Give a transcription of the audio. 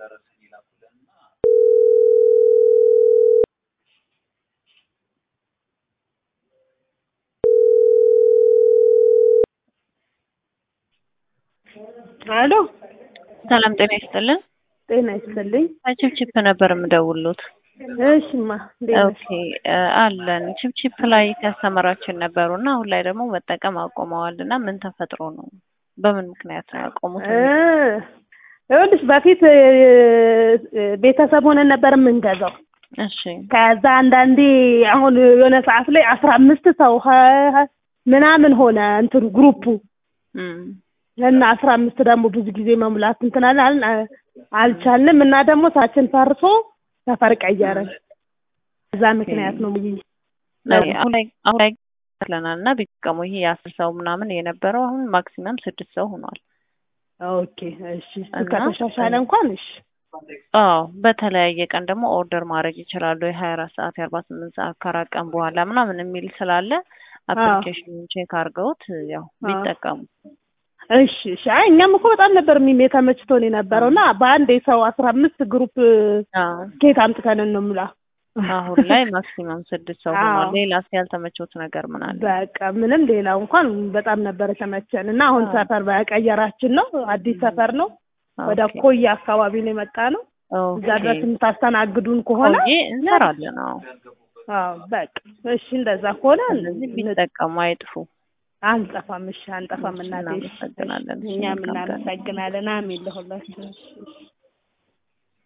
አሎ ሰላም ጤና ይስጥልን። ጤና ይስጥልኝ። ችፕችፕ ነበር የምደውሉት። እሽማ እንዴት ነሽ? ኦኬ አለን ችፕችፕ ላይ ከስተመራችን ነበሩ እና አሁን ላይ ደግሞ መጠቀም አቆመዋል እና ምን ተፈጥሮ ነው? በምን ምክንያት ነው ያቆሙት? እ ይኸውልሽ በፊት እ፣ ቤተሰብ ሆነን ነበር የምንገዛው። እሺ ከዛ አንዳንዴ አሁን የሆነ ሰዓት ላይ አስራ አምስት ሰው ሀ- ምናምን ሆነ እንትኑ ግሩፑ እም፣ እና አስራ አምስት ደግሞ ብዙ ጊዜ መሙላት እንትን አልን አ- አልቻልንም እና ደግሞ ሳችን ፈርሶ ሰፈር ቀየርን። እዛ ምክንያት ነው ብዬ አሁን ላይ አሁን ላይ ለናል እና ቢጠቀሙ ይሄ የአስር ሰው ምናምን የነበረው አሁን ማክሲመም ስድስት ሰው ሆኗል። ኦኬ እሺ እሱ እና- ከተሻሻለ እንኳን እሺ አዎ በተለያየ ቀን ደግሞ ኦርደር ማድረግ ይችላሉ። የሀያ አራት ሰዓት የአርባ ስምንት ሰዓት ከአራት ቀን በኋላ ምናምን የሚል ስላለ አፕሊኬሽኑን ቼክ አድርገውት ያው ቢጠቀሙ እሺ እሺ አይ እኛም እኮ በጣም ነበር የሚሜ ተመችቶን የነበረው እና በአንድ የሰው አስራ አምስት ግሩፕ አዎ ኬት አምጥተን ነው የምላ አሁን ላይ ማክሲመም ስድስት ሰው ሆኗል። አዎ። ሌላ ያልተመቾት ነገር ምን አለ? በቃ ምንም ሌላው እንኳን በጣም ነበር የተመቸን እና አሁን አዎ። ሰፈር በቀየራችን ነው አዲስ ሰፈር ነው ወደ ኦኬ። ኮያ አካባቢ ነው የመጣ ነው እዛ ኦኬ። ድረስ የምታስተናግዱን ከሆነ ቆይ እንሰራለን። አዎ አዎ በቃ እሺ እንደዛ ከሆነ ስለዚህ ቢጠቀሙ አይጥፉ። አንጠፋም እሺ አንጠፋም እናቴ እሺ፣ እናመሰግናለን። እሺ፣ እኛም መልካም ቀን። እናመሰግናለን አሜን ለሁላችን እሺ እሺ